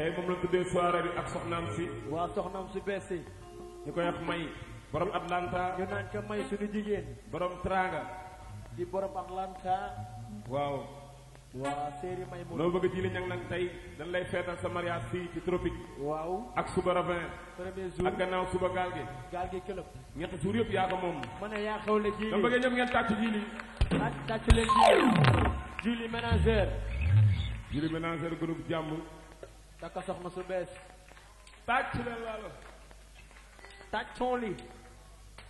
tey moom la tuddee soirée bi ak soxnaam si waa soxnaam su bees si ñu koy wax may borom Atlanta ñu naan ko may suñu jigéen borom Tranga di borom Atlanta waaw waa séeri may mu loo bëgg ji li ñang nag tey dañ lay feetal sa mariage fii ci tropique waaw ak suba ravin premier jour ak gannaaw suba gaal gi gaal gi këlëb ñetti jour yëpp yaa ko moom ma ne yaa xewle ji dama bëggee ñëpp ngeen tàcc ji li tàcc tàcc leen ji Julie ménagère ji li ménagère groupe jàmm takka soxna su bees tàcc leen laalo tàccoon li